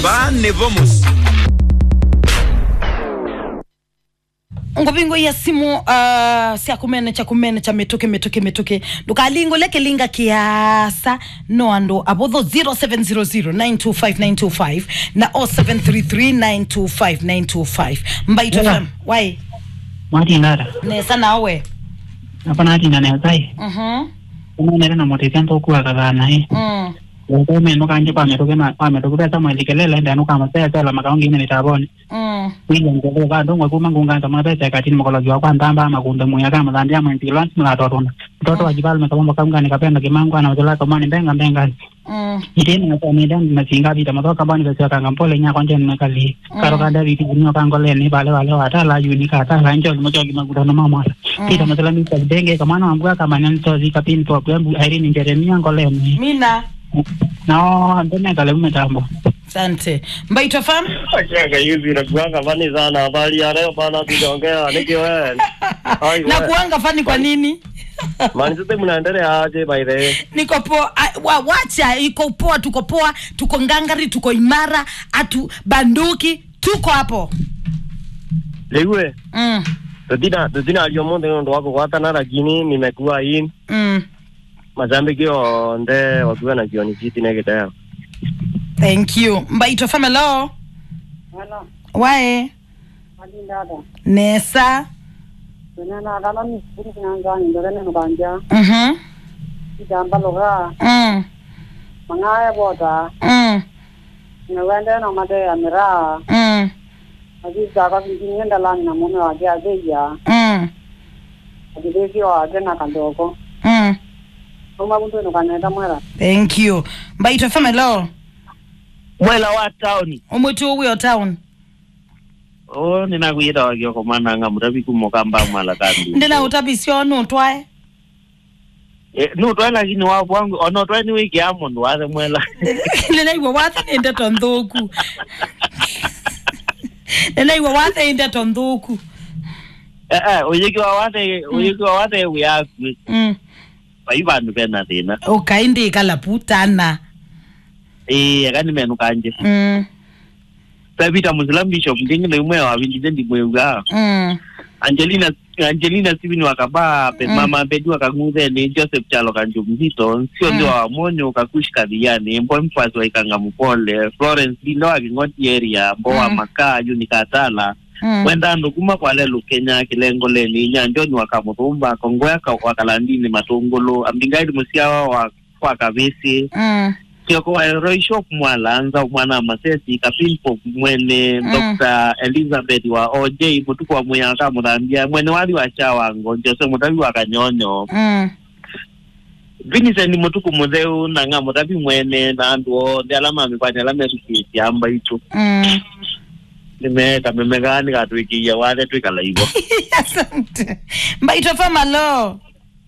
ba nebo mos ngobingo ya simu uh, sia kumene cha kumene cha mituke mituke mituke ndukalingo leke linga kiasa no ando abodho 0700925925 na 0733925925 mbaito Yeah. fm wai mwatinara nesa nawe apa natina nezai mhm unonere na motithia ntukuaga thana i mm ukomenu kanje kwametuku pesa mwelikelele ndenu kamasesela makaongine nitabone mm wilengele kadongwe kuma ngunganza mapesa katini mukologi wa kwantamba makunde muya kama thandia mwintilwansi mulatotunda mtoto wa jipalme kabombo kamgani kapenda kimangu ana utela kamani mbenga mbenga mm itini ngasamida masinga vita mathoka bani kasio kanga mpole nya kwanje nimekali karo kada viti kunyo kangoleni vale vale watala yuni katala njoli mojogi magudano mamwala pita matala misa denge kamana wambua kama nyantozi kapini kwa kwembu airini jeremia ngoleni mina no ndemekale umetambo asante mbaito fm Cheka hivi nakuanga fani sana habari ya leo bana tujaongea niki wewe. Ai na wewe. kuanga fani kwa nini Man sisi mnaendelea aje by the way? niko poa ah, wa, wacha iko poa tuko poa tuko ngangari tuko imara atu banduki tuko hapo Lewe. mm, Tutina tutina aliyomonde ndo wako kwa tana lakini nimekuwa hii mm. mazambiki onde wakiwa na jioni siti neketeo. thank you mbaito famelo Hello, wae Adindada. nesa Wenana dala ni suri nanga ni dala ni banja. mhm Jamba loga mm, mangaya bota. mm, Ni wende no made amira. mm, Adi jaga binti ngenda la na mume wa dia deja. mm, Adi deji wa tena kandoko. mm. Uma buntu no kaneta mwera. thank you mbaito famelo mwela wa taoni umwitu uwio town o ninakwiyita wakioko mananga mutapi kumokamba mwala kambi ndina utabisio nutwae Eh, nutwae lakini wapo wangu onotwae ni wiki ya mundu wathe mwela ninaigua wathe ninde tonthuku ninaigua wathe inde tonthuku Eh, eh, uyikiwa wathe uyikiwa wathe wiyaku mm. vai vandu vena thina ukaindikala putana ii akani menu kanje mm. savita muslim bishop ndingine umwe wavindile ndimweuga mm. angelina angelina sivini wakaba pe Mm. mama pedu wakang'utheni joseph chalo kanju mzito nsio Mm. ndio wamonyo kakush kathiani mbo mfasi waikanga mupole florence lindo waking'oti area mbo wa Mm. makaa yuni katala mm. wenda ndu kuma kwalelu kenya kilengo leni nyanjoni wakamuthumba kongoya ka- wakalandini matungulu ambingaidi musiawa wa wakavisi mm. kioko waeroisho kumwalanza mwana masesi kapimpo mwene Mm. dr elizabeth wa oj mutuku wa muyaka muthambia mwene wathi wa chawango jose mutavi wa kanyonyo mm. vincent mutuku mutheu nanga mutavi mwene na andu othe ala mamikwani ala metukitie amba itu mm. nimeka memegani gatwikiia wathe twikala ivo asante mbaito famalo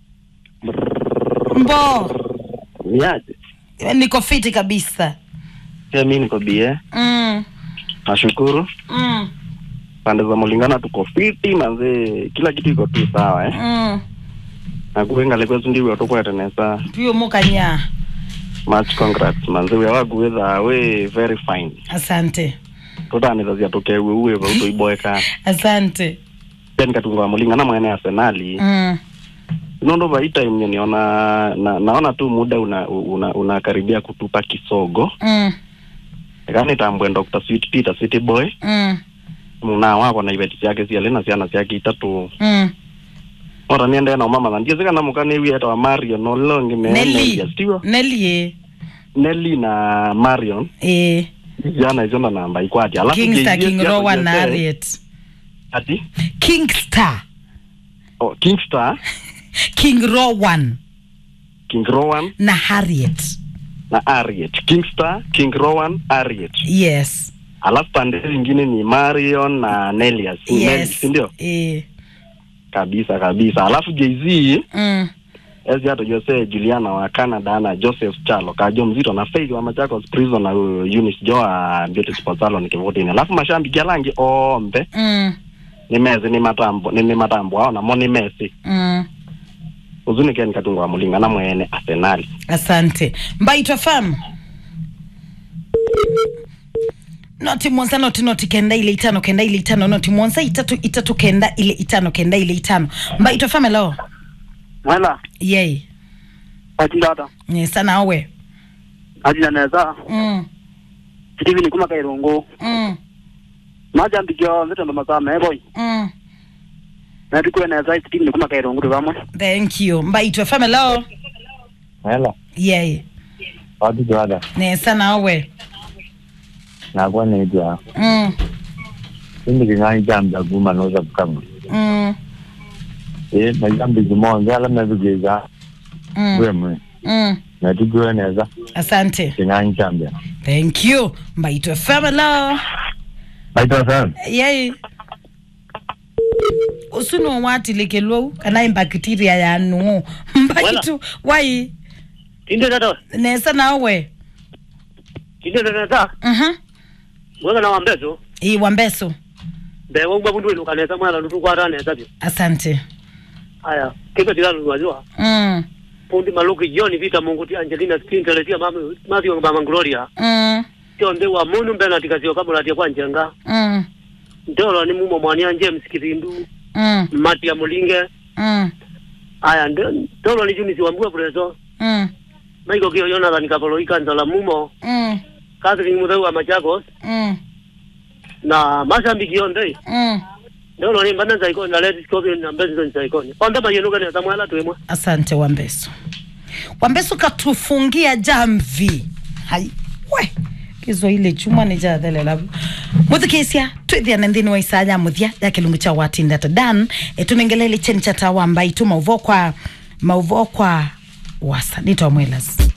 mbo niaje niko fiti kabisa pia mi niko bie mm. nashukuru Mm. pande za mulingana tuko fiti manze kila kitu iko tu sawa eh Mm. nakuengale kwesu ndiwe tukwetenesa pio mukanya much congrats manze we waguwetha we very fine asante tutanithazia tukewe uwe vau tuiboeka asante then katunga wa mulingana mwene arsenali mm. nondo vai time niona na, naona tu muda una una unakaribia kutupa kisogo Mm. kani tambwe Dr. Sweet Peter City Boy Mm. muna wako na ibeti ciake ciale na ciana ciake itatu Mm. ora niende na mama na ndiye kana mukane wi eta wa Marion no longi me Nelly. stiwa nelie Nelly na Marion eh. jana hizo na namba ikwati alafu kingstar JJ king hapo rowan JJ, na harriet ati kingstar oh, Kingstar king rowan King Rowan na harriet na Harriet Kingstar King Rowan Harriet yes alafu pande zingine ni Marion na Nelias Nelly, yes si ndio eh. kabisa kabisa alafu Jay-Z mm. ezi hata Jose Juliana wa Canada na Joseph Chalo kajo mzito na Faith wa Machakos Prison na uh, Eunice Joa Beauty Sports Salon kivutini alafu mashambi kialangi ombe Mm. ni mezi ni matambo ni, ni matambo ao namo ni mesi Mm. uzuni ken katunga wa mulinga na mwene Arsenali asante mbaitwa fam noti mwonza noti noti kenda ile itano kenda ile itano noti mwonza itatu itatu kenda ile itano kenda ile itano mba itofame lo mwela yei atindata nye sana awe atina neza mm Steven kuma kairungu mm majambikio nzitondo masaa meboy mm na tukue neza Steven kuma kairungu tukamwe thank you mba itofame lo Hela, yei watu tuada, ne sana awe nakuwa naitwa mm Sindi king'ani jamba kuma noza kama. mm Eh, na jambi kimoja ala mebigeza mm wemwe. mm Na tukiwe neza asante king'ani jamba. thank you mba itofame lo Baita sana. yei usuno watilikelwou kana imbakitiria yanu mbakitu wai tinde tata nesa nawe tinde tata mhm mwega na wambezo i wambeso bewo ngwa bundu ino kaneza mwana nutu kwa rane zabyo asante aya kiko tilalo nwajua mm pundi maluki joni vita mungu ti angelina stinteletia mama mathio mama gloria mm tio mbe wa munu mbe na tikasio kabula tia kwa njenga mm ndolo ni mumo mwania James Kirindu mm mati ya mulinge mm aya ndolo ni junisi wa mbua preso mm maiko kio Jonathan Kapolo ikanza mumo mm Catherine Mutheu wa Machakos mm na masambiki yonde mm ndolo ni mbana zaiko na leti skobi na mbenzo zaiko onda mayenuka ni samwala twemwe asante wambeso wambeso katufungia jamvi hai we kizo ile chuma ni jathelela muthikisia twithiane nthini wa isaya muthia ya kilungu cha watindata dan etunengelele cheni cha tawa mbai tu mauvo kwa mauvo kwa wasa nitwa mwelas